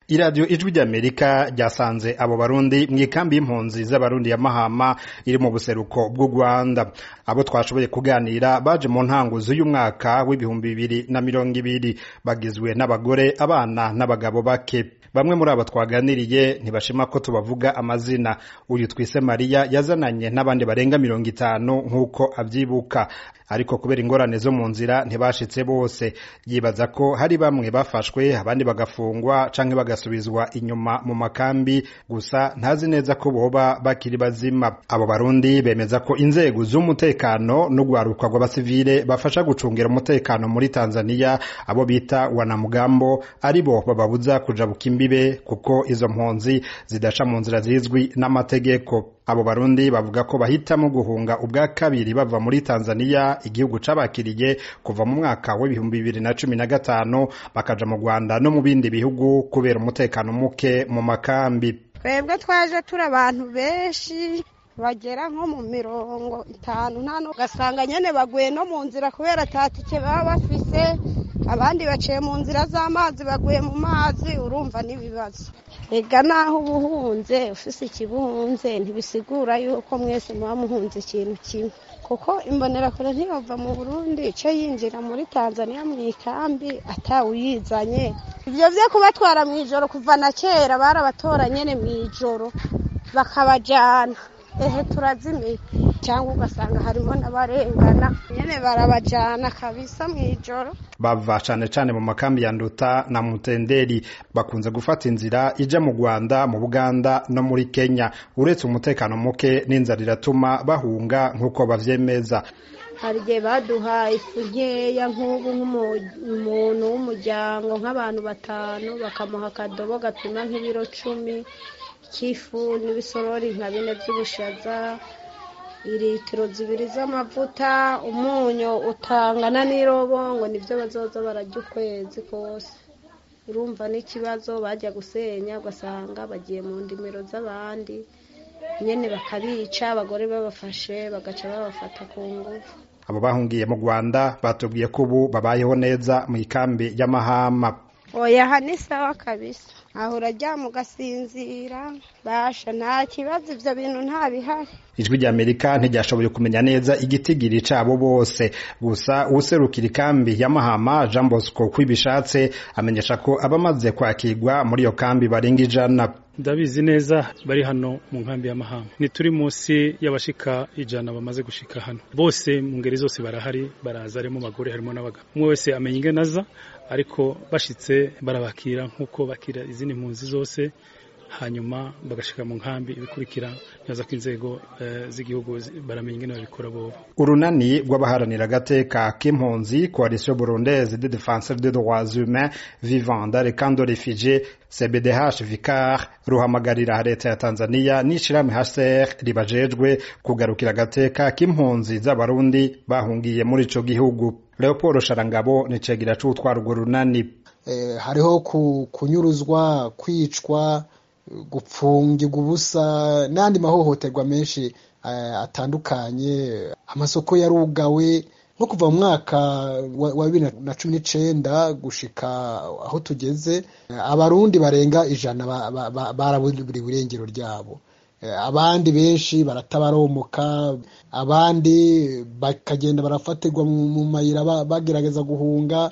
iradiyo ijwi ry'amerika ryasanze abo barundi mu ikambi y'impunzi z'abarundi ya mahama iri mu buseruko bw'u rwanda abo twashoboye kuganira baje mu ntango z'uyu mwaka w'ibihumbi bibiri na mirongo ibiri bagizwe n'abagore abana n'abagabo bake bamwe muri abo twaganiriye ntibashima ko tubavuga amazina uyu twise mariya yazananye n'abandi barenga mirongo itanu nk'uko abyibuka ariko kubera ingorane zo mu nzira ntibashitse bose yibaza ko hari bamwe bafashwe abandi bagafungwa canke bagasubizwa inyuma mu makambi gusa ntazi neza ko boba bakiri bazima abo barundi bemeza ko inzego z'umutekano n'ugwaruka rw'abasivile bafasha gucungira umutekano muri tanzaniya abo bita wanamugambo ari bo bababuza kujabuka imbibe kuko izo mpunzi zidaca mu nzira zizwi n'amategeko abo barundi bavuga ko bahitamo guhunga ubwa kabiri bava muri tanzaniya igihugu cabakiriye kuva mu mwaka w'ibihumbi bibiri na cumi na gatanu bakaja mu rwanda no mu bindi bihugu kubera umutekano muke mu makambi twebwe twaje turi abantu benshi bagera nko mu mirongo itanu nta ugasanga nyene baguye no mu nzira kubera atatike baba bafise abandi baciye mu nzira z'amazi baguye mu mazi urumva n'ibibazo ega naho uba uhunze ufise ikibuhunze ntibisigura yuko mwese muba muhunze ikintu kimwe kuko imbonerakure ntiyova mu burundi ico yinjira muri tanzaniya mu ikambi atawuyizanye ivyo vyo kubatwara mw'ijoro kuva na kera barabatora nyene mw'ijoro bakabajana ehe turazimiye cyangwa ugasanga harimo n'abarengana nyene barabajana kabisa mw'ijoro bava cane cane mu makambi ya nduta na mutenderi bakunze gufata inzira ija mu rwanda mu buganda no muri kenya uretse umutekano muke n'inzara iratuma bahunga nk'uko bavyemeza hari igihe baduha ifu nkeya nk'ubu nk'umuntu w'umuryango nk'abantu batanu bakamuha akadobo gapima nk'ibiro cumi k'ifu n'ibisorori nka bine by'ubushaza iritiro zibiri z'amavuta umunyu utangana n'irobo ngo nibyo bazoza barajya ukwezi kose urumva n'ikibazo bajya gusenya ugasanga bagiye mu ndimiro z'abandi nyine bakabica abagore babafashe bagaca babafata ku ngufu abo bahungiye mu rwanda batubwiye ko ubu babayeho neza mu ikambi y'amahama oya aha ni sawa kabisa aho uraryama ugasinzira basha nta kibazo ibyo bintu nta bihari ijwi ry'amerika ntiryashoboye kumenya neza igitigiri cabo bose gusa uwuserukira ikambi ya mahama jean bosco kwibishatse amenyesha ko abamaze kwakirwa muri iyo kambi barenga ijana ndabizi neza bari hano mu nkambi ya mahama ntituri munsi y'abashika ijana bamaze gushika hano bose mu ngeri zose barahari baraza harimo abagore harimo n'abagabo umwe wese amenya ingene aza ariko bashitse barabakira nk'uko bakira izindi mpunzi zose hanyuma bagashika mu nkambi ibikurikira neza ko inzego z'igihugu baramenya ingene babikora bobo urunani rw'abaharanira agateka k'impunzi coalition burundaise de défenseur des droits humains vivant dans les camps de réfugiés cbdh vicar ruhamagarira leta ya tanzania n'ishirahamwe hcr ribajejwe kugarukira agateka k'impunzi z'abarundi bahungiye muri ico gihugu leopold sharangabo ni cegira c'utwara urwo runani eh, hariho kunyuruzwa kwicwa gupfungirwa ubusa n'andi mahohoterwa menshi atandukanye amasoko yarugawe nko kuva mu mwaka wa bibiri na cumi n'icenda gushika aho tugeze abarundi barenga ijana baraburiwe irengero ryabo abandi benshi baratabaromoka abandi bakagenda barafatirwa mu mayira bagerageza guhunga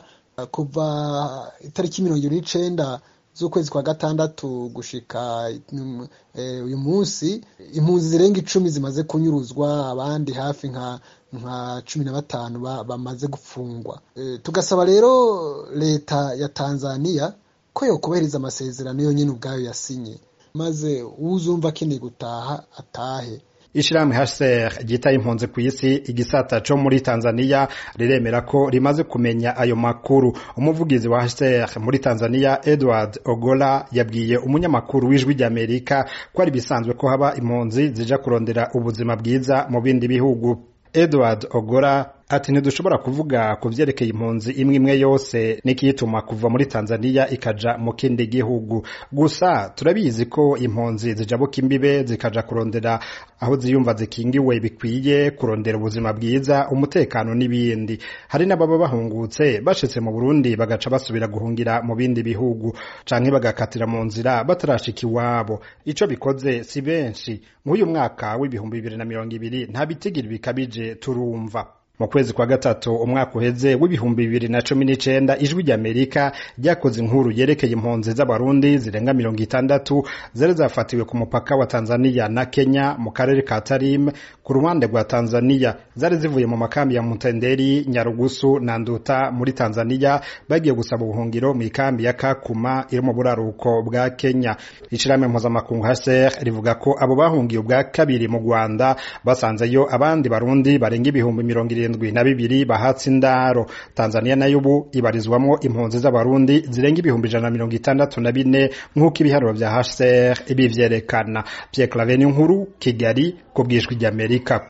kuva itariki mirongo ibiri n'icenda z'ukwezi kwa gatandatu gushika uyu munsi impunzi zirenga icumi zimaze kunyuruzwa abandi hafi nka nka cumi na batanu bamaze gufungwa tugasaba rero leta ya tanzania ko yokubahiriza amasezerano yonyine ubwayo yasinye maze uzumva akeneye gutaha atahe ishirahamwe HCR ryitaye impunzi ku isi igisata co muri Tanzania riremera ko rimaze kumenya ayo makuru umuvugizi wa HCR muri Tanzania Edward Ogola yabwiye umunyamakuru w'ijwi ry'Amerika ko ari bisanzwe ko haba impunzi zija kurondera ubuzima bwiza mu bindi bihugu Edward Ogora ati ntidushobora kuvuga ku vyerekeye impunzi imwe imwe yose n'ikiyituma kuva muri tanzaniya ikaja mu kindi gihugu gusa turabizi ko impunzi zijabuka imbibe zikaja kurondera aho ziyumva zikingiwe bikwiye kurondera ubuzima bwiza umutekano n'ibindi hari n'ababa bahungutse bashitse mu burundi bagaca basubira guhungira mu bindi bihugu canke bagakatira mu nzira batarashika iwabo ico bikoze si benshi nk'uyu mwaka w'ibihumbi bibiri na mirongo ibiri nta bitigiri bikabije turumva mu kwezi kwa gatatu umwaka uheze w'ibihumbi bibiri na cumi n'icenda ijwi ry'amerika ryakoze inkuru yerekeye impunzi z'abarundi zirenga mirongo itandatu zari zafatiwe ku mupaka wa tanzaniya na kenya mu karere ka tarim ku ruhande rwa tanzaniya zari zivuye mu makambi ya mutenderi nyarugusu na nduta muri tanzaniya bagiye gusaba ubuhungiro mu ikambi ya kakuma iri mu buraruko bwa kenya ishirahamwe mpuzamakungu hcr rivuga ko abo bahungiye ubwa kabiri mu rwanda basanzeyo abandi barundi barenga ibihumbi mirongo irindwi na bibiri bahatse indaro tanzaniya nayo ubu ibarizwamwo impunzi z'abarundi zirenga ibihumbi ijana na mirongo itandatu na bine nk'uko ibiharuro vya hcr bivyerekana pierre claveni nkuru kigali ku bw'ijwi ry'amerika